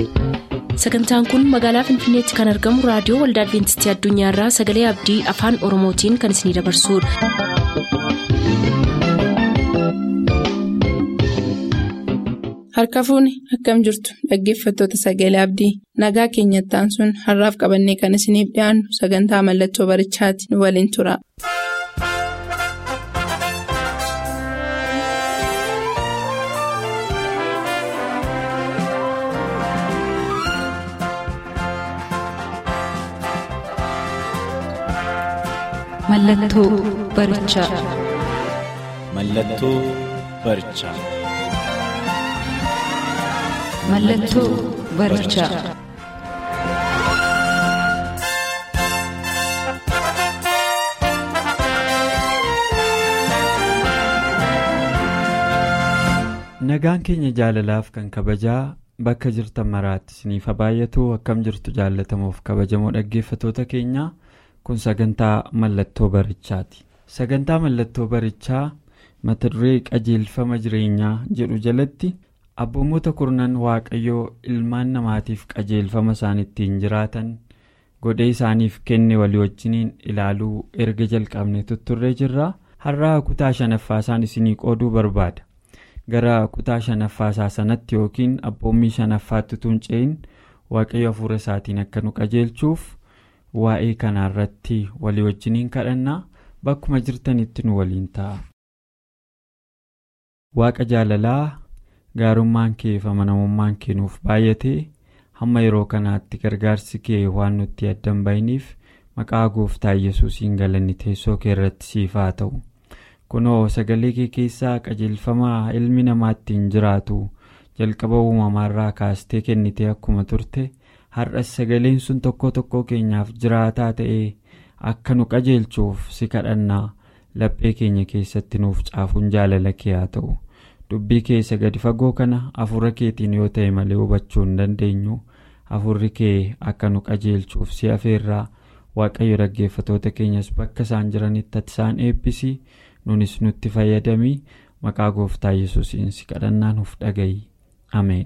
sagantaan kun magaalaa finfinneetti kan argamu raadiyoo waldaa adventistii addunyaarraa sagalee abdii afaan oromootiin kan isinidabarsudha. harka fuuni akkam jirtu dhaggeeffattoota sagalee abdii nagaa keenyattaan sun har'aaf qabannee kan isiniif dhiyaannu sagantaa mallattoo barichaati nu waliin tura. Mallattoo barichaa. Mallattoo barichaa. Mallattoo barichaa. Nagaan keenya jaalalaaf kan kabajaa bakka jirtan maraatti isiniif baay'atu akkam jirtu jaallatamuuf kabajamoo dhaggeeffatoota keenyaa kun sagantaa mallattoo barichaati. Sagantaa mallattoo barichaa mata duree qajeelfama jireenyaa jedhu jalatti abboommota kurnan waaqayyoo ilmaan namaatiif qajeelfama isaan ittiin jiraatan godhee isaaniif kenne walii wajjiniin ilaaluu erga jalqabne tutturree jirra har'aa kutaa shanaffaa isaan isinii qooduu barbaada. gara kutaa shanaffaasaa sanatti yookiin abboommii shanaffaatti tuunceen waaqayyo hafuura isaatiin akka nu qajeelchuuf waa'ee kanaarratti walii wajjiniin kadhannaa bakkuma jirtanitti nu waliin ta'a. waaqa jaalalaa gaarummaan kee fi amanamummaan kee nuuf baay'ate hamma yeroo kanaatti gargaarsi kee waan nutti addan bahiniif maqaa gooftaa yesuusiin galanni teessoo kee irratti siif haa ta'u. kunoo sagalee kee keessaa qajeelfama ilmi namaa ittiin jiraatu jalqaba uumamaarraa kaastee kennitee akkuma turte har'as sagaleen sun tokko tokko keenyaaf jiraataa ta'ee akka nu qajeelchuuf si kadhannaa laphee keenya keessatti nuuf caafuun jaalala kee haa ta'u dubbii keessa gadi fagoo kana hafuura keetiin yoo ta'e malee hubachuu hin dandeenyu hafuurri kee akka nu qajeelchuuf si afeerraa waaqayyo dhaggeeffatoota keenyas bakka isaan jiranitti ati isaan eebbisi. nunis nutti fayyadamii maqaa gooftaa yesuusiin si kadhannaa nuuf dhaga'i ameen.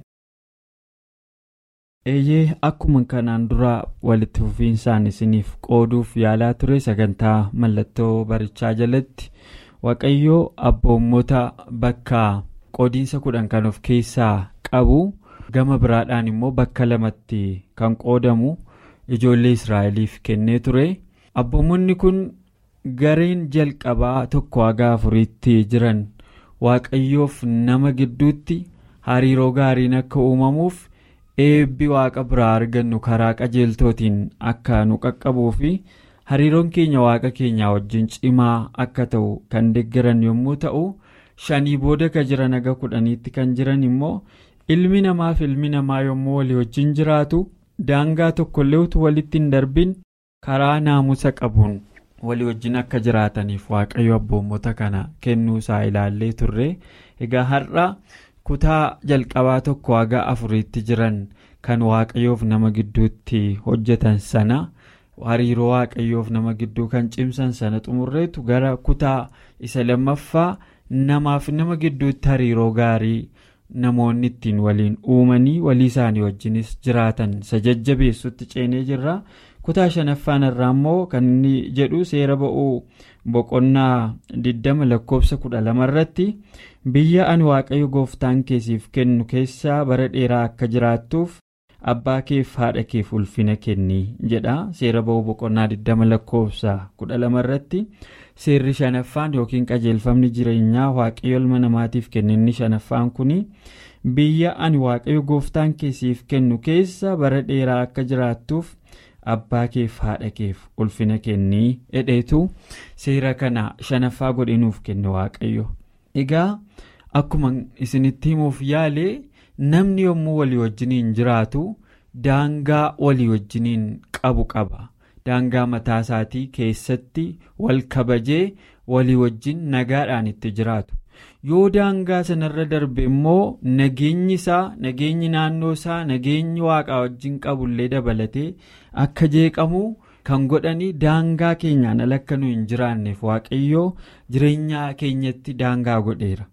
eeyyee akkuma kanaan dura walitti fufiinsaan isiniif qooduuf yaalaa ture sagantaa mallattoo barichaa jalatti waaqayyoo abboommota bakka qoodiinsa kudhan kan of keessaa qabu gama biraadhaan immoo bakka lamatti kan qoodamu ijoollee israa'eliif kennee ture abboommonni kun. gareen jalqabaa tokko haga afuriitti jiran waaqayyoof nama gidduutti hariiroo gaariin akka uumamuuf eebbi waaqa biraa argannu karaa qajeeltootiin akka nu qaqqabuu fi hariiroon keenya waaqa keenyaa wajjin cimaa akka ta'u kan deeggaran yommuu ta'u shanii booda ka jiran haga kudhaniitti kan jiran immoo ilmi namaaf ilmi namaa yommuu walii wajjin jiraatu daangaa tokkollee utuu walitti hin darbin karaa naamusa qabuun. walii wajjin akka jiraataniif waaqayyo abboommota kana kennuu isaa ilaallee turre egaa har'a kutaa jalqabaa tokko haga afuriitti jiran kan waaqayyoof nama gidduutti hojjetan sana hariiroo waaqayyoof nama gidduu kan cimsan sana xumurreetu gara kutaa isa lammaffaa namaaf nama gidduutti hariiroo gaarii namoonni ittiin waliin uumanii walii isaanii wajjinis jiraatan isa jajjabeessutti ceenee jirra. kutaa shanaffaan irraa immoo kan inni jedhu seera ba'uu boqonnaa 20 lakkoofsa 12 irratti biyya ani waaqayyo gooftaan keesiif kennu keessaa bara dheeraa akka jiraattuuf abbaa keef haadha keef ulfina kenni jedha seera ba'uu boqonnaa 20 lakkoofsa 12 irratti seerri shanaffaan yookiin qajeelfamni jireenyaa waaqayyo ilma namaatiif kenninni shanaffaan kuni biyya ani waaqayyo gooftaan keesiif kennu keessa bara dheeraa akka jiraattuuf. abbaa keef haadha keef ulfina kennii hedheetu seera kana shanaffaa godhinuuf kenne waaqayyo egaa akkuma isinitti himuuf yaale namni yommuu walii wajjiniin jiraatu daangaa walii wajjiniin qabu qaba daangaa mataa isaatii keessatti wal kabajee walii wajjin nagaadhaan itti jiraatu yoo daangaa sanarra darbe immoo nageenyi isaa nageenyi naannoo isaa nageenyi waaqaa wajjin qabullee dabalatee akka jeeqamu kan godhani daangaa keenyaan ala akka nu hin jiraanneef waaqayyoo jireenya keenyatti daangaa godheera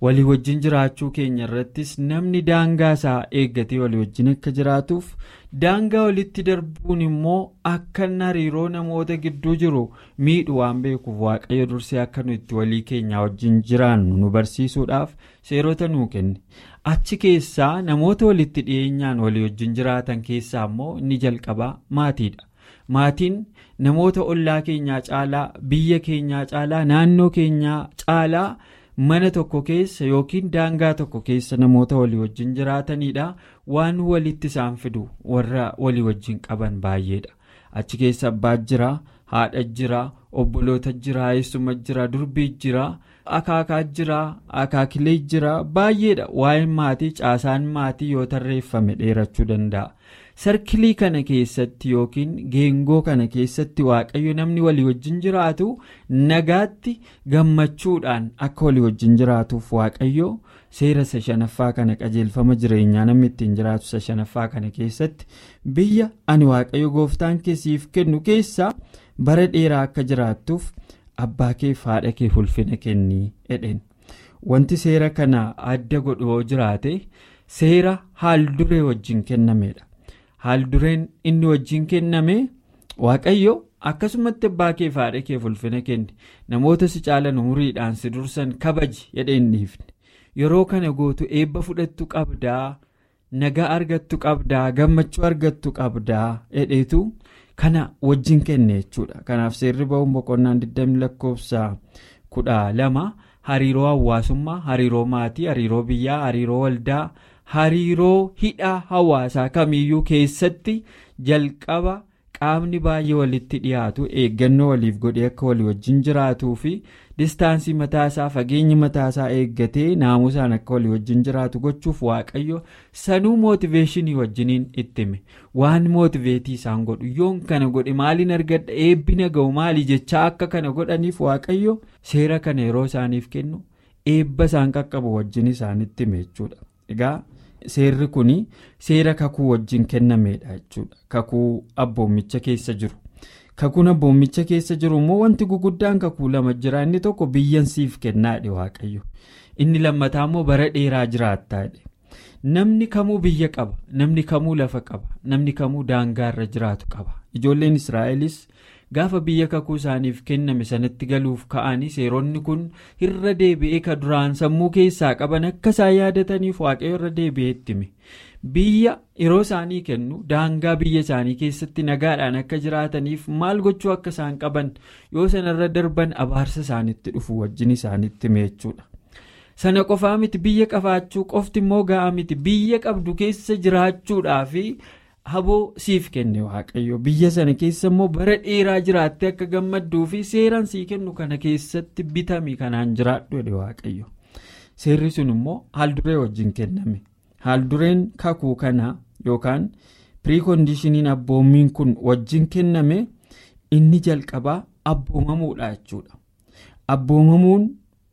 walii wajjin jiraachuu keenya irrattis namni daangaa isaa eeggatee walii wajjin akka jiraatuuf daangaa walitti darbuun immoo akka hariiroo namoota gidduu jiru miidhu waan beekuuf waaqayyo dursee akka nu itti walii keenyaa wajjin jiraannu nu barsiisuudhaaf seerota nuu kenne achi keessaa namoota walitti dhiyeenyaan walii wajjin jiraatan keessaa immoo inni jalqabaa maatiidha. maatiin namoota ollaa keenyaa caalaa biyya keenyaa caalaa naannoo keenyaa caalaa mana tokko keessa yookiin daangaa tokko keessa namoota walii wajjin jiraatanidha waan walitti isaan fidu warra walii wajjin qaban baay'eedha achi keessa abbaa jira haadha jira obboloota jira eessuma jira durbii jira akaakaa jira akaakilee jira baay'eedha waa'een maatii caasaan maatii yoo tarreeffame dheerachuu danda'a. sarkilii kana keessatti yookiin geengoo kana keessatti waaqayyo namni walii wajjin jiraatu nagaatti gammachuudhaan akka walii wajjin jiraatuuf waaqayyo seera isa shanaffaa kana qajeelfama jireenyaa namni ittiin jiraatu isa shanaffaa kana keessatti biyya ani waaqayyo gooftaan keessiif kennu keessaa bara dheeraa akka jiraattuuf abbaa kee fi haadha kee ulfina kennii jedheen wanti seera kana adda godhu yoo jiraate seera haal duree wajjin kennameedha. haal dureen inni wajjin kenname waaqayyo akkasumatti abbaa kee fi haadha kee ulfina kenni namoota si caalan umuriidhaan si dursan kabaji jedhee hin dhiifne yeroo kana gootu eebba fudhattu qabdaa nagaa argattu qabdaa gammachuu argattu qabdaa jedheetu kana wajjin kenne jechuudha kanaaf seerri ba'uun boqonnaan 20 lakkoofsa kudha lama hariiroo hawaasummaa hariiroo maatii hariiroo biyyaa hariiroo waldaa. hariiroo hidhaa hawaasaa kamiyyuu keessatti jalqaba qaamni baay'ee walitti dhiyaatu eeggannoo waliif godhee akka walii wajjin jiraatuu fi distaansii mataasaa fageenyi mataasaa eeggatee naamusaan akka walii wajjin jiraatu gochuuf waaqayyo sanuu mootiveeshinii wajjiniin ittime waan mootiveetii isaan godhu yoon kana godhe maaliin argadha eebbina ga'u maali jechaa akka kana godhaniif waaqayyo seera kana yeroo isaaniif kennu eebba isaan qaqqabu wajjin isaanitti hime jechuudha egaa. seerri kun seera kakuu wajjin kennameedha jechuudha kakuu abboomicha keessa jiru kakuun abboomicha keessa jiru immoo wanti guguddaan kakuu lama jira inni tokko biyyan siif kennaadhe waaqayyo inni lammataa immoo bara dheeraa jiraattaadhe namni kamuu biyya qaba namni kamuu lafa qaba namni kamuu daangaarra jiraatu qaba ijoolleen israa'elis gaafa biyya kakuu isaaniif kenname sanatti galuuf ka'anii seeronni kun irra deebi'ee ka duraan sammuu keessaa qaban akka isaan yaadataniif waaqayyo irra deebi'ee ittime biyya yeroo isaanii kennu daangaa biyya isaanii keessatti nagaadhaan akka jiraataniif maal gochuu akka isaan qaban yoo sanarra darban abaarsa isaanitti dhufu wajjin isaanitti hime jechuudha. sana qofaa miti biyya qabaachuu qofti immoo ga'a miti biyya qabdu keessa jiraachuudhaaf haboo siif kenne waaqayyo biyya sana keessa immoo bara dheeraa jiraattee akka gammadduu fi seeraan sii kennu kana keessatti bitami kanaan jiraadhu jedhe waaqayyo seerri sun immoo haalduree wajjin kenname haaldureen kakuu kana yookaan piriikoondishiniin abboommiin kun wajjin kenname inni jalqabaa abboomamuudha jechuudha abboomamuun.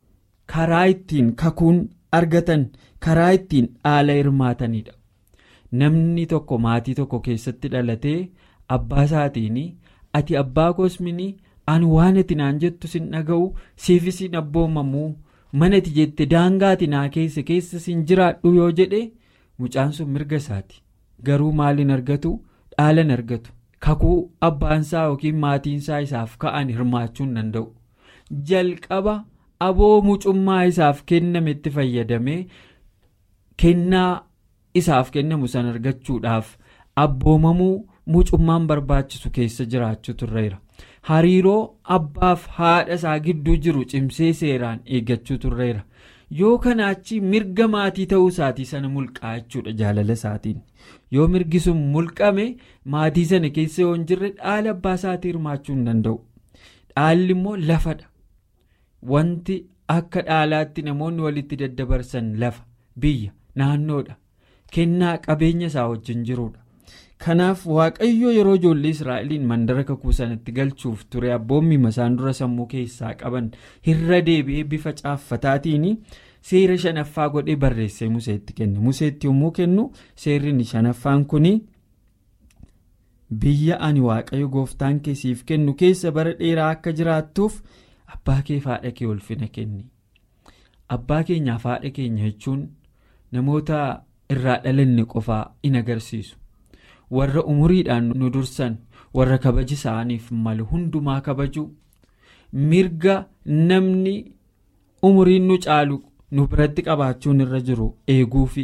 karaa ittiin kakuun argatan karaa ittiin dhaala hirmaatanidha namni tokko maatii tokko keessatti dhalatee abbaa isaatiin ati abbaa kosmini ani waan ati naan jettu sin dhaga'u siifis hin abboomamuu mana ati jette daangaati naa keessa keessa sin jiraadhu yoo jedhe mucaan sun mirga isaati garuu maaliin argatu dhaalan argatu kakuu abbaansaa yookiin maatiinsaa isaaf ka'an hirmaachuu hin danda'u jalqaba. aboo mucummaa isaaf kenname itti fayyadamee kennaa isaaf kennamu san argachuudhaaf abboomamuu mucummaan barbaachisu keessa jiraachuu turreera hariiroo abbaaf haadha isaa gidduu jiru cimsee seeraan eeggachuu turreera yoo kana achi mirga maatii ta'uu isaatii sana mulqaa jechuudha jaalala isaatiin yoo mirgi sun mulqame maatii sana keessa yoo hin jirre dhaala abbaa isaatii hirmaachuu hin danda'u dhaalli immoo lafadha. wanti akka dhaalaatti namoonni walitti daddabarsan lafa biyya naannoodha kennaa qabeenya isaa wajjin jiruudha kanaaf waaqayyo yeroo ijoollee israa'eliin mandara kakuu sanatti galchuuf ture abboommi isaan dura sammuu keessaa qaban irra deebi'ee bifa caaffataatiin seera shanaffaa godhee barreessee museetti kenne museetti yommuu kennu seerri shanaffaan kun biyya ani waaqayyo gooftaan keessiif kennu keessa bara dheeraa akka jiraattuuf. abbaa kee fi haadha kee ulfina kenni abbaa keenyaaf haadha keenya jechuun namoota irraa dhalanne qofaa in agarsiisu warra umuriidhaan nu dursan warra kabaji isaaniif malu hundumaa kabaju mirga namni umuriin nu caalu nu biratti qabaachuun irra jiru eeguufi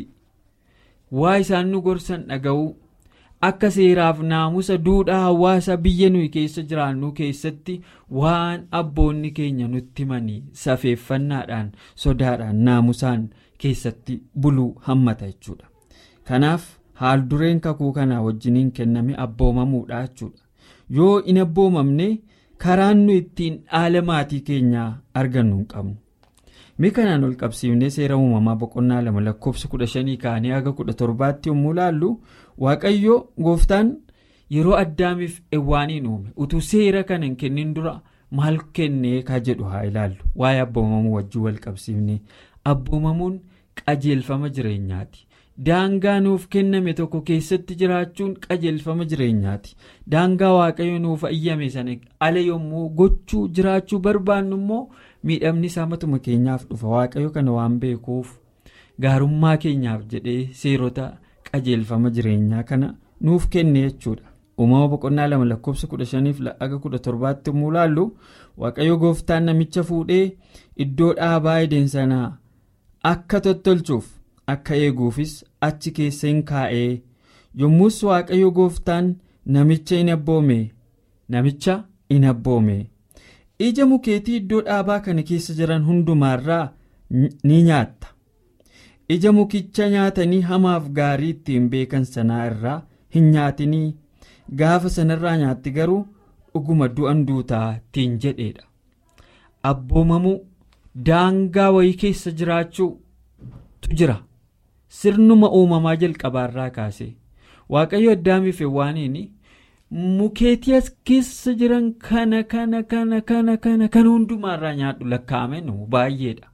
waa isaan nu gorsan dhaga'uu akka seeraaf naamusa duudhaa hawaasa biyya nuyi keessa jiraannu keessatti waan abboonni keenya nutti himanii safeeffannaadhaan sodaadhaan naamusaan keessatti buluu hammata jechuudha kanaaf haal dureen kakuu kanaa wajjiniin kenname abboomamuudha jechuudha yoo in abboomamne karaan nu ittiin dhaala maatii keenyaa argannu hin qabnu. mi kanaan ol qabsiifnee seera uumamaa boqonnaa lama lakkoofsa kudha shanii kaanii haga kudha torbaatti yommuu laallu waaqayyo gooftaan yeroo addaamiif ewwaaniin uume utuu seera kana hin kennin dura maal kennee ka jedhu haa ilaallu waa'ee abboomamuu wajjin wal qabsiifnee abboomamuun qajeelfama jireenyaati daangaa nuuf kenname tokko keessatti jiraachuun qajeelfama jireenyaati daangaa waaqayyo nuuf ayyame sana ala yommuu gochuu jiraachuu barbaannu immoo. miidhamni isaa matuma keenyaaf dhufa waaqayyo kana waan beekuuf gaarummaa keenyaaf jedhee seerota qajeelfama jireenyaa kana nuuf kenne jechuudha uumama boqonnaa lama lakkoofsa kudha shaniif aga kudha torbaatti yommuu laallu waaqayyo gooftaan namicha fuudhee iddoo dhaabaa eden sanaa akka tottolchuuf akka eeguufis achi keessa hin kaa'ee yommus waaqayyo gooftaan namicha hin abboome namicha hin abboome. ija mukeetii iddoo dhaabaa kana keessa jiran hundumaarraa ni nyaatta ija mukicha nyaatanii hamaaf gaarii ittiin beekan sanaa irraa hin nyaatinii gaafa sanarraa nyaatti garuu dhuguma du'an duutaa ittiin jedheedha abboomamuu daangaa wayii keessa jiraachuutu jira sirnuma uumamaa jalqabaarraa kaasee waaqayyo addaamiif waaniini. mukeetii as keessa jiran kana kana kana kana kana kan hundumaarraa nyaadhu lakkaa'ame nu baay'eedha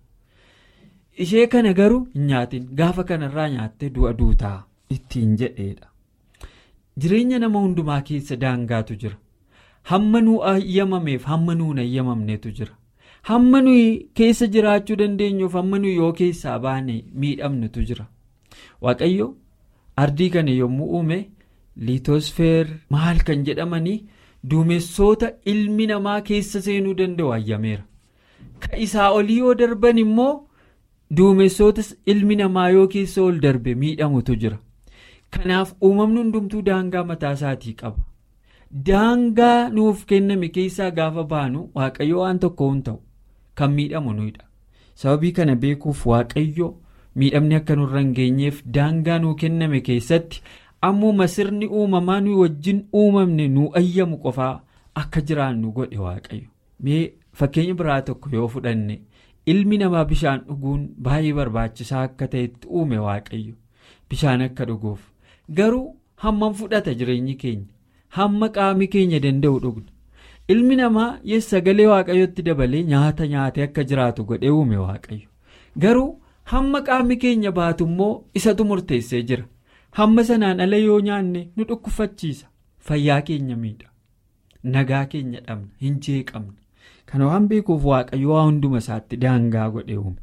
ishee kana garuu hin nyaatin gaafa kanarraa nyaattee du'a duutaa ittiin jedheedha jireenya nama hundumaa keessa daangaatu jira hamma nuu ayyamameef hamma nuun ayyamamneetu jira hamma nuyi keessa jiraachuu dandeenyuuf hamma nuyi yoo keessaa baane miidhamnetu jira waaqayyo ardii kana yommuu uume. liitosfeer maal kan jedhamanii duumessoota ilmi namaa keessa seenuu danda'u ayyameera ka isaa olii yoo darban immoo duumessoota ilmi namaa yoo keessa ol darbe miidhamutu jira kanaaf uumamni hundumtuu daangaa mataa isaatii qaba daangaa nuuf kenname keessaa gaafa baanu waaqayyo waan tokko hin ta'u kan miidhamu nuyidha sababii kana beekuuf waaqayyo miidhamni akka nurra hin geenyeef daangaa nuu kenname keessatti. ammuma sirni uumamaa nuyi wajjin uumamne nu ayyamu qofaa akka jiraannu godhe waaqayyo mee fakkeenya biraa tokko yoo fudhanne ilmi namaa bishaan dhuguun baay'ee barbaachisaa akka ta'etti uume waaqayyo bishaan akka dhuguuf garuu hammam fudhata jireenyi keenya hamma qaami keenya danda'u dhugna ilmi namaa yes sagalee waaqayyotti dabalee nyaata nyaatee akka jiraatu godhee uume waaqayyo garuu hamma qaami keenya baatu immoo isatu murteessee jira. hamma sanaan ala yoo nyaanne nu dhukkufachiisa fayyaa keenya miidha nagaa keenya dhabna hin jeeqamne kana waan beekuuf waaqayyo waa hunduma isaatti daangaa godhe uume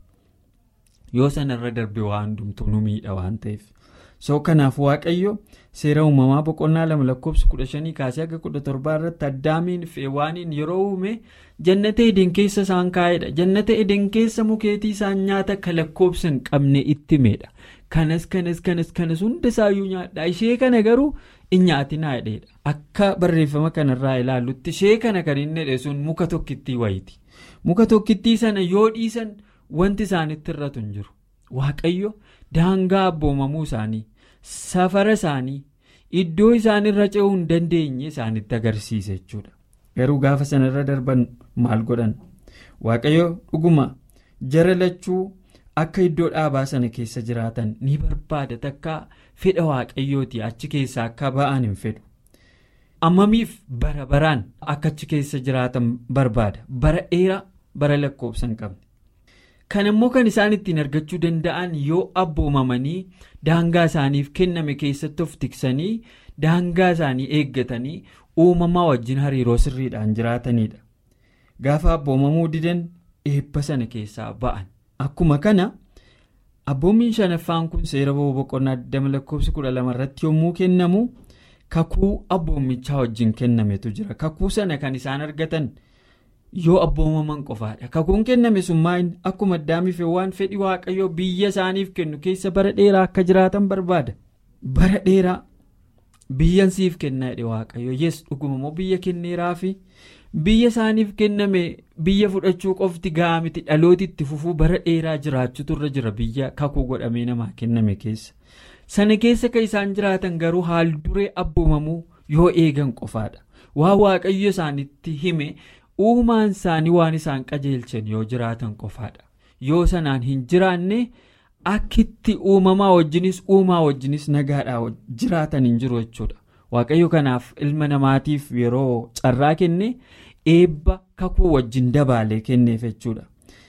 yoo sanarra darbe waa hundumtuu nu miidha waan ta'eef soo kanaaf waaqayyo seera uumamaa boqonnaa lama lakkoofsa kudha shanii kaasee akka kudha torbaa irratti addaamiin feewaaniin yeroo uume jannata eden keessa isaan kaa'edha jannata eden keessa mukeetii isaan nyaata ka lakkoofsa hin qabne itti meedha. kanas kanas kanas kanas hunda isaayyuu nyaadha ishee kana garuu hin nyaatinaa jedheedha akka barreeffama kanarraa ilaallutti ishee kana kan inni jedhe sun muka tokkittii wayiti muka tokkittii sana yoo dhiisan wanti isaanitti irratu hin jiru waaqayyo daangaa abboomamuu isaanii safara isaanii iddoo isaanirra ce'uu hin dandeenye isaanitti agarsiise jechuudha garuu gaafa sanarra darban maal godhan waaqayyo dhuguma jara lachuu. akka iddoo dhaabaa sana keessa jiraatan ni barbaada takka fedha waaqayyooti achi keessaa akka ba'an hin fedhu ammamiif bara baraan akka achi keessa jiraatan barbaada bara dheeraa bara lakkoofsa hin qabne kan immoo kan isaan ittiin argachuu danda'an yoo abboomamanii daangaa isaaniif kenname keessatti of tiksanii daangaa isaanii eeggatanii uumamaa wajjin hariiroo sirriidhaan jiraatanidha gaafa abboomamuu didan eebba sana keessaa ba'an. akkuma kana abboommiin shanaffaan kun seera boqonnaa 20 lakkoofsi 12 irratti yommuu kennamu kakuu abboommichaa wajjin kennametu jira kakuu sana kan isaan argatan yoo abboomaman qofaadha kakuun kenname summaa akkuma addaamiif waan fedhi waaqayyoo biyya isaaniif kennu keessa bara dheeraa akka jiraatan barbaada bara dheeraa biyyan siif kennaa jedhe waaqayyo yes dhuguma immoo biyya kenneeraafi biyya isaaniif kenname biyya fudhachuu qofti ga'a miti dhalootitti fufuu bara dheeraa jiraachuutu irra jira biyya kakuu godhamee namaa kenname keessa sana keessa kan isaan jiraatan garuu haal duree abboomamuu yoo eegan qofaadha waa waaqayyo isaanitti hime uumaan isaanii waan isaan qajeelchan yoo jiraatan qofaadha yoo sanaan hin jiraanne akkitti uumamaa wajjinis uumaa wajjinis nagaadhaa jiraatan hin jiru jechuudha waaqayyo kanaaf ilma namaatiif yeroo carraa kenne eebba kakuu wajjin dabaalee kenneef jechuudha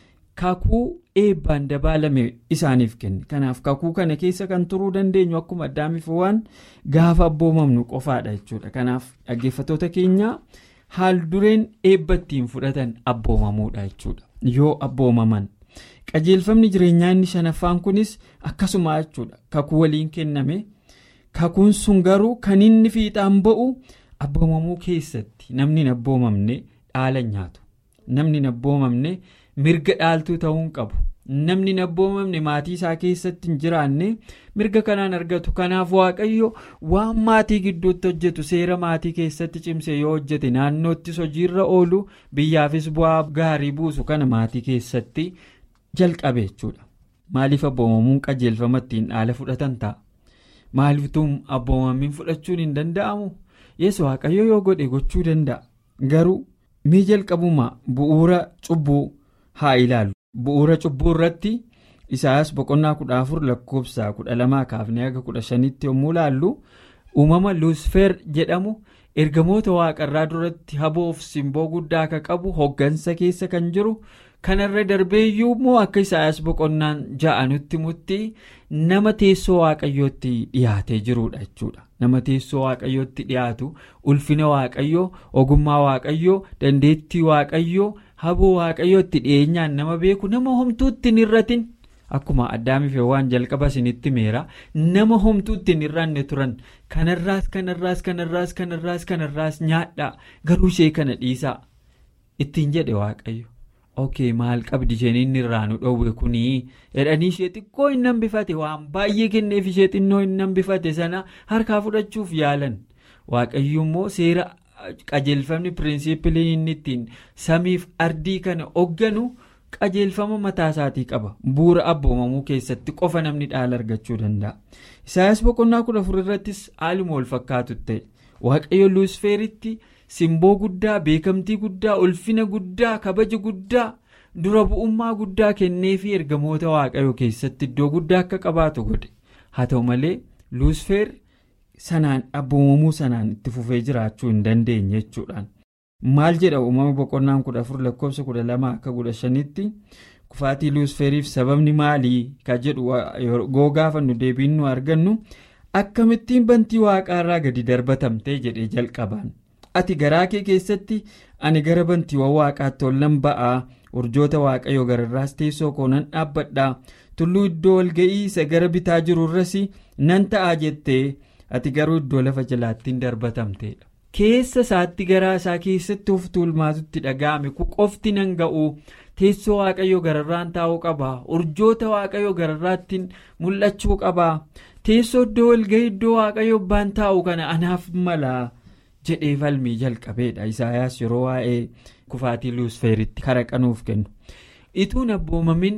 kakuu eebbaan dabaalame isaaniif kenne kanaaf kakuu kana keessa kan turuu dandeenyu akkuma addaamiif waan gaafa abboomamnu qofaadha jechuudha kanaaf dhaggeeffattoota keenyaa haal dureen eebba ittiin fudhatan abboomamuudha jechuudha yoo abboomaman. qajeelfamni jireenyaa inni shanaffaan kunis akkasuma jechuudha kakuu waliin kenname kakuun sun garuu kan inni fiixaan ba'u abboomamuu keessatti namni hin abboomamne dhaala nyaatu namni hin abboomamne mirga dhaaltuu ta'uu hin qabu namni hin abboomamne maatii isaa keessatti hin jiraanne mirga kanaan argatu kanaaf waaqayyo waan maatii gidduutti hojjetu seera maatii keessatti cimse yoo hojjete naannoottis hojiirra oolu biyyaafis bu'aa gaarii buusu kana maatii keessatti. jalqabe jechuudha maaliif abboomamuun qajeelfama ittiin dhaala fudhatan ta'a maaliiftuu abboomamiin fudhachuun hin danda'amu yesu waaqayyo yoo godhe gochuu danda'a garuu mii jalqabuma bu'uura cubbuu haa ilaallu bu'uura cubbuu irratti isaas boqonnaa kudha afur lakkoofsa kudha lamaa kaafnee haga kudha shanitti yommuu ilaallu uumama luusfeer jedhamu ergamoota waaqarraa duratti haboof simboo guddaa akka qabu hoggansa keessa kan jiru. kanarra darbeeyyuu immoo akka isaayas boqonnaan ja'anutti mutti nama teessoo waaqayyootti dhiyaatee jirudha jechuudha nama teessoo waaqayyootti dhiyaatu ulfina waaqayyoo ogummaa waaqayyoo dandeettii waaqayyoo haboo waaqayyootti dhiyeenyaan nama beeku nama homtuutti hin irratin akkuma addaamiif waan jalqaba isinitti meera nama homtuutti hin irranne turan kanarraas kanarraas kanarraas kanarraas kanarraas nyaadhaa garuu ishee kana dhiisaa ittiin jedhe waaqayyo. ok maal qabdi isheen inni irraa nu dhoowwe kunii jedhanii ishee xiqqoo hin hambifate waan baay'ee kenneef ishee xinnoo hin hambifate sana harkaa fudhachuuf yaalan waaqayyo immoo seera qajeelfamni piriinsiipiliin inni ittiin samiif ardii kana hoogganu qajeelfama mataa isaatii qaba bu'uura abboomamuu keessatti qofa namni dhaala argachuu danda'a isaayas boqonnaa kudha afur irrattis haaluma wal fakkaatu ta'e waaqayyo luusfeeritti. simboo guddaa beekamtii guddaa ulfina guddaa kabaja guddaa dura bu'ummaa guddaa kenneefi ergamoota waaqayyoo keessatti iddoo guddaa akka qabaatu godhe haa ta'u malee luusfeer sanaan abboomamuu sanaan itti fufee jiraachuu hin dandeenye jechuudhaan maal jedha uumama boqonnaan kudha afur lakkoofsa kudha lama akka kudha shanitti kufaatii luusfeeriif sababni maalii ka jedhu yoo gaafannu deebiin nu argannu akkamittiin bantii waaqaarraa gadi darbatamtee jedhee jalqabaan. ati garaa kee keessatti ani gara bantiiwwan waaqaatti ol nan ba'aa urjoota waaqayyoo gararraas teessoo koo nan dhaabbadhaa tulluu iddoo walga'ii isa gara bitaa jirurras nan ta'aa jettee ati garuu iddoo lafa jalaattiin darbatamteedha. keessa isaatti garaa isaa keessatti of tuulmaatutti dhaga'ame ku qofti nan ga'u teessoo waaqayyoo gararraan taa'uu qaba urjoota waaqayyoo gararraattiin mul'achuu qaba teessoo iddoo walga'ii iddoo waaqayyoo abbaan taa'u kana anaaf mala. jedhee falmii jalqabeedha isaayaas yeroo waa'ee kufaatii luusfeeritti kara qanuuf kennu ituun abboomamin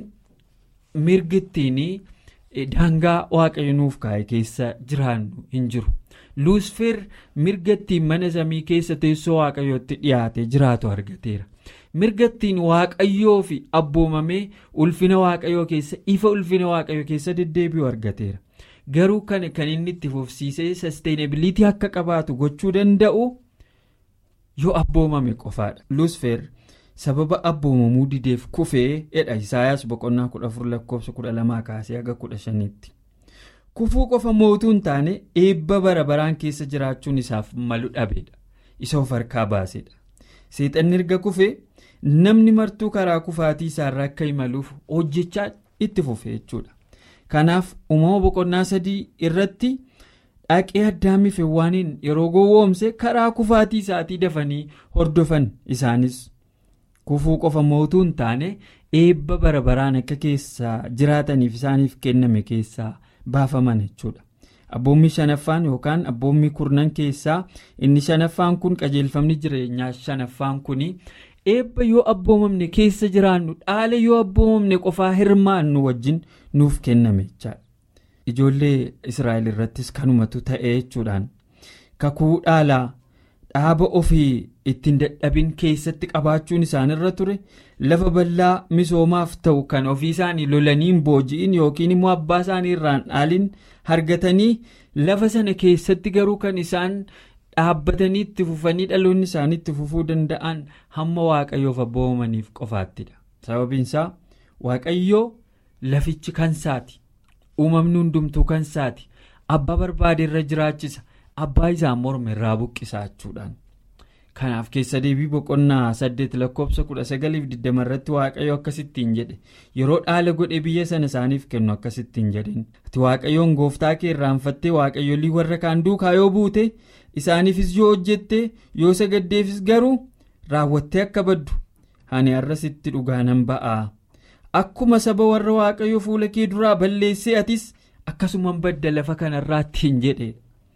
mirgittiin daangaa waaqayyo nuuf kaa'e keessa jiraannu hin jiru luusfeer mirgattiin mana samii keessa teessoo waaqayyootti dhiyaate jiraatu argateera mirgattiin waaqayyoo fi abboomamee ulfina waaqayyoo keessa ifa ulfina waaqayyoo keessa deddeebi'u argateera. garuu kan kan inni itti fufsiisee sasteenabiliitii akka qabaatu gochuu danda'u yoo abboomame qofaadha luusfeer sababa abboomamuu dideef kufee jedha isaayaas boqonnaa kudha afur lakkoofsa kudha lamaa kaasee haga kudha shaniitti kufuu qofa mootuu hin taane eebba bara baraan keessa jiraachuun isaaf malu dhabeedha isa of harkaa baasedha seexanni erga kufee namni martuu karaa kufaatii isaarra akka imaluuf hojjechaa itti fufe jechuudha. Kanaaf uumama boqonnaa sadii irratti dhaqee addaamii fi Hewaaniin yeroo gowwoomse karaa kufaatii isaatii dafanii hordofan isaanis kufuu qofa mootuu hin taane eebba bara baraan akka keessa jiraataniif isaaniif kenname keessaa baafaman jechuudha. Abboommi shanaffaan yookaan abboommi kurnan keessaa inni shanaffaan kun qajeelfamni jireenyaa shanaffaan kuni eebba yoo abboomamne keessa jiraannu dhaala yoo abboomamne qofaa hirmaannu wajjin nuuf kenname jechaadha. Ijoollee Israa'el irrattis kanumatu ta'e jechuudhaan kakuu dhaalaa dhaaba ofii ittiin dadhabin keessatti qabaachuun isaanirra ture lafa bal'aa misoomaaf ta'u kan ofii isaanii lolaniin booji'in yookiin immoo abbaa isaanii irraan dhaalin argatanii lafa sana keessatti garuu kan isaan dhaabbatanii itti fufanii dhaloonni isaanii itti fufuu danda'an hamma waaqayyoof abboomamaniif qofaattidha sababiinsaa waaqayyoo lafichi kansaati uumamni hundumtuu kansaati abbaa barbaade irra jiraachisa abbaa isaan morma irraa buqqisaa jechuudhaan. kanaaf keessa deebii boqonnaa saddeet lakkoofsa kudha sagaliif digdama irratti waaqayyo akkasittiin jedhe yeroo dhaala godhe biyya sana isaaniif kennu akkasittiin jedhin ati waaqayyoon gooftaa kee irraanfattee waaqayyolii warra kaan duukaa yoo buute isaaniifis yoo hojjette yoo sagaddeefis garuu raawwattee akka baddu ani har'asitti dhugaa nan ba'aa akkuma saba warra waaqayyo fuula kee duraa balleessee atis akkasuman badda lafa kanarraattiin jedhe.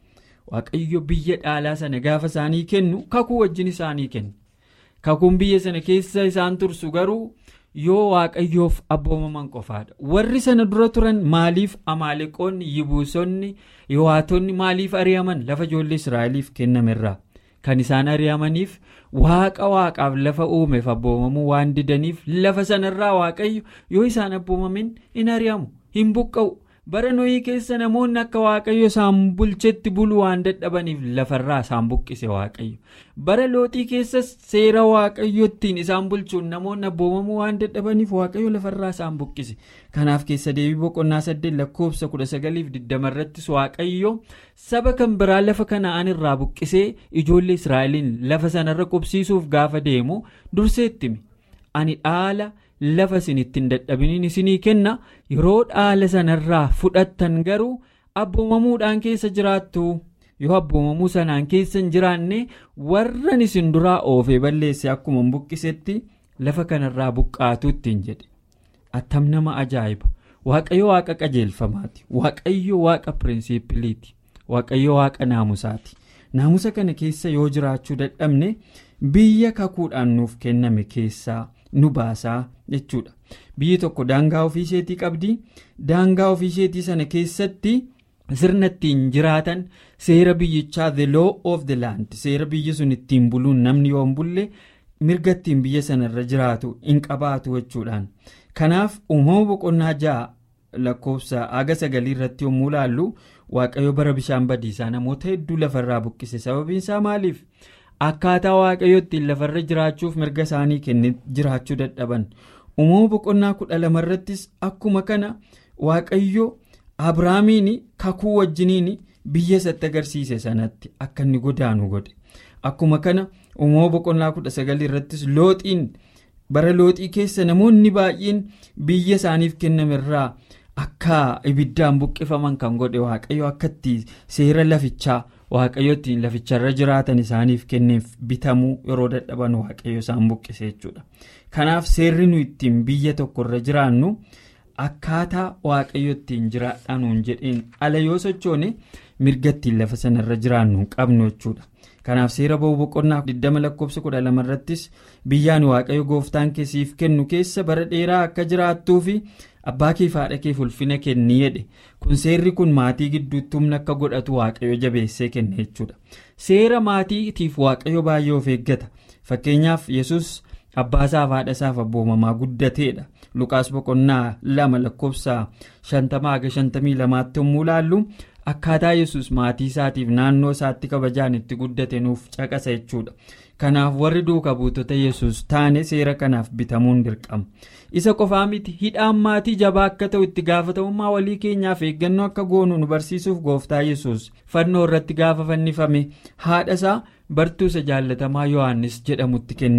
waaqayyo biyya dhaalaa sana gaafa isaanii kennu kakuu wajjin isaanii kennu kakuun biyya sana keessa isaan tursu garuu yoo waaqayyoof abboomaman qofaadha warri sana dura turan maaliif amaaleqoonni yibuusonni yohaatonni maaliif ari'aman lafa ijoollee israa'eliif kennamerraa kan isaan ari'amaniif waaqa waaqaaf lafa uumeef abboomamuu waan didaniif lafa sanarraa waaqayyo yoo isaan abboomamin hin ari'amu hin buqqa'u. bara nohii keessa namoonni akka waaqayyo isaan bulchetti buluu waan dadhabaniif lafarraa isaan buqqise waaqayyo bara looxii keessas seera waaqayyo ittiin isaan bulchuun namoonni abboomamuu waan dadhabaniif waaqayyo lafarraa isaan buqqise kanaaf keessa deebii boqonnaa saddeet lakkoofsa kudha sagaliif digdama irrattis waaqayyo saba kan biraa lafa kana'aan irraa buqqisee ijoollee israa'eliin lafa sanarra qubsiisuuf gaafa deemu durseettimi ani dhaala. lafa isin ittiin dadhabiniin isinii kenna yeroo dhaala sanarraa fudhattan garuu abboomamuudhaan keessa jiraattu yoo abboomamuu sanaan keessa hin jiraanne warran isin duraa oofee balleesse akkuma buqqisetti lafa kanarraa buqqaatu ittiin jedhe attam nama ajaa'iba waaqayyo waaqa qajeelfamaati waaqayyo waaqa piriinsiipiliiti waaqayyo waaqa naamusaati naamusa kana keessa yoo jiraachuu dadhabne biyya kakuudhaan nuuf kenname keessaa. nu baasaa jechuudha biyyi tokko daangaa ofii isheetii qabdi daangaa ofii isheetii sana keessatti sirna ittiin jiraatan seera biyyichaa the law of the land seera biyyi sun ittiin buluun namni yoo hin bulle mirga ittiin biyya sanarra jiraatu hin qabaatu jechuudhaan kanaaf uumama boqonnaa ja'a lakkoofsa aga sagalii irratti yommuu ilaallu waaqayyo bara bishaan badiisaa namoota hedduu lafarraa buqqise sababiinsaa maaliif. akkaataa waaqayyo ittiin lafarra jiraachuuf mirga isaanii kenne jiraachuu dadhaban uumama boqonnaa kudha lama irrattis akkuma kana waaqayyo abrahaamiin kakuu wajjiniin biyya isatti agarsiise sanatti akka inni godaanu godhe akkuma kana uumama boqonnaa kudha sagalii irrattis looxiin bara looxii keessa namoonni baay'een biyya isaaniif kennamerraa akka ibiddaan buqqifaman kan godhe waaqayyo akka itti seera lafichaa. waaqayyo ittiin laficharra jiraatan isaaniif kenneef bitamuu yeroo dadhaban waaqayyo isaan buqqise jechuudha kanaaf seerri nu ittiin biyya tokkorra jiraannu akkaataa waaqayyo ittiin jiraadhanuun jedheen ala yoo sochoone mirga ittiin lafa sanarra jiraannu hin qabnu jechuudha kanaaf seera ba'uu boqonnaa 20 lakkoofsa 12 irrattis biyyaan waaqayyo gooftaan keessiif kennu keessa bara dheeraa akka jiraattuu fi abbaa kee fi haadha keef ulfina kenni jedhe kun seerri kun maatii gidduutti humna akka godhatu waaqayyo jabeessee kenne jechuudha seera maatiitiif waaqayyo baay'ee of eeggata fakkeenyaaf yesus abbaasaaf haadha isaaf abboomamaa guddateedha lukaas boqonnaa lama lakkoofsa shantamaa haga shantamii lamaatti yommuu ilaallu akkaataa yesus maatii isaatiif naannoo isaatti kabajaan itti guddate nuuf caqasa jechuudha kanaaf warri duuka buutota yesus taane seera kanaaf bitamuun dirqama isa qofaa miti hidhaan maatii jabaa akka ta'u itti gaafatamummaa walii keenyaaf eeggannoo akka goonu nu barsiisuuf gooftaa yesus fannoo irratti gaafa fannifame haadha isaa bartuu isa jaallatamaa yohannis jedhamutti kennate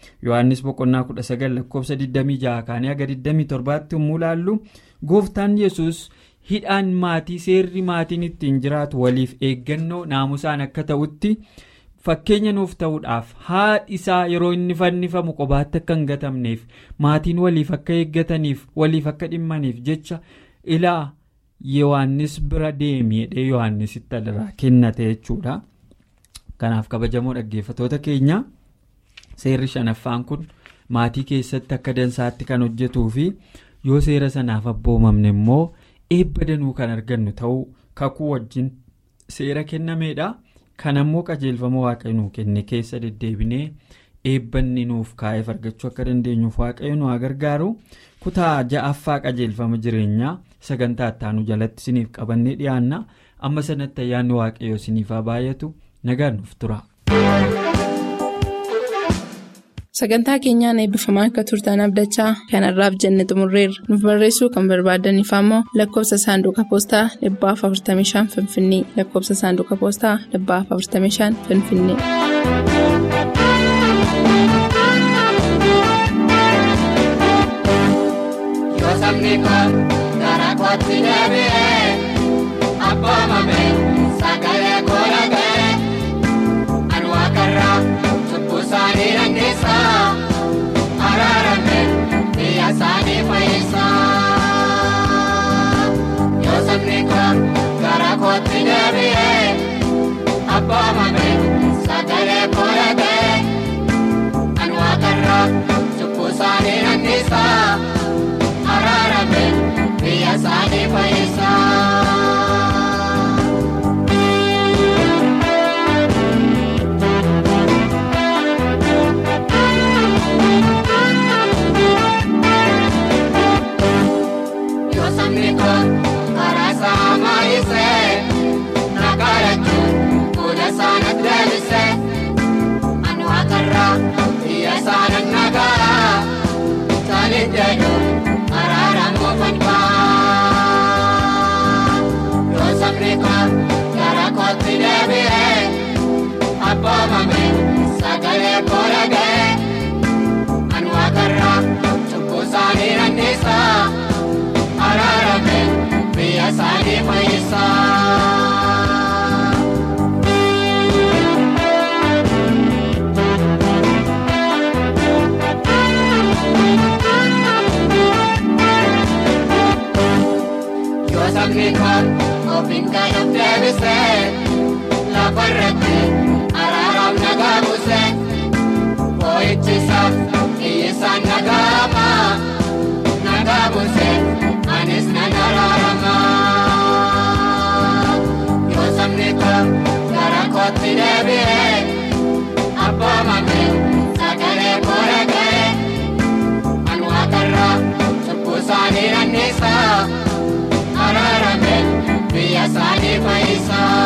yohannis boqonnaa 19 lakkoofsa 26 kaanii haga 27tti yommuu ilaallu gooftaan yesus hidhaan maatii seerri maatiin ittiin jiraatu waliif eeggannoo naamusaan akka ta'utti. fakkeenya nuuf ta'uudhaaf haadhi isaa yeroo inni fannifamu qobaatti akka hin gatamneef maatiin waliif akka eeggataniif waliif akka dhimmaniif jecha ilaa yohannis bira deemiidhee yohannisitti irraa kennate jechuudha. kanaaf kabajamoo dhaggeeffatoota keenya seerri shanaffaan kun maatii keessatti akka dansaatti kan hojjetuu fi yoo seera sanaaf abboomamne immoo eebba danuu kan argannu ta'uu kakuu wajjin seera kennameedha. kan ammoo qajeelfama waaqayyo nuu kenne keessa deddeebinee eebbanni nuuf kaa'eef argachuu akka dandeenyuuf waaqayyo nu haa gargaaru kutaa ja'affaa qajeelfama jireenyaa sagantaa ittaanu jalatti isiniif qabannee dhiyaanna amma sanatti ayyaanni waaqayyo isiniif haa baay'atu nagaan nuuf tura. sagantaa keenyaan eebbifamaa akka turtan abdachaa kanarraaf jenne xumurreerra nuuf barreessuu kan barbaadaniif ammoo lakkoofsa saanduqa poostaa 45 finfinnee lakkoofsa saanduqa poostaa 45 finfinnee. yoo sabni koo gara kootti deebi'ee abboomame sagalee koo dhaga'e ani waaqarraa cubbuu isaanii dandeessa araarame biyya isaanii fayyisa yoo sabni koo gara kootti deebi'ee abboomame sagalee koo dhaga'e ani waaqarraa cubbuu isaanii dandeessa. araarame biyya isaanii fayyisa. Yoo sabni koo karaa isaa maayisee nagaa jechuun fuula isaanii deebisee ani waaqarraa biyya isaanii nagaa saalii jedhu. araaramoo fanfaa yoo sabni koo gara kootti deebi'ee abboomame sagalee koo dhaga'e ani waaqarraa cubbuu isaanii dandeessa araarame biyya isaanii fayyisa. sabni koo ofiin galuuf deebisee lafa irratti araaraaf nagaa buusee boo'ichisaaf iyyiisaan nagaama nagaa buusee anis nan araarama yoo sabni koo gara kootti deebi'ee abboomame sagalee koo dhaga'e ani waaqarraa cubbuu isaanii dandeessaa. araarame biyya isaanii fayyisa.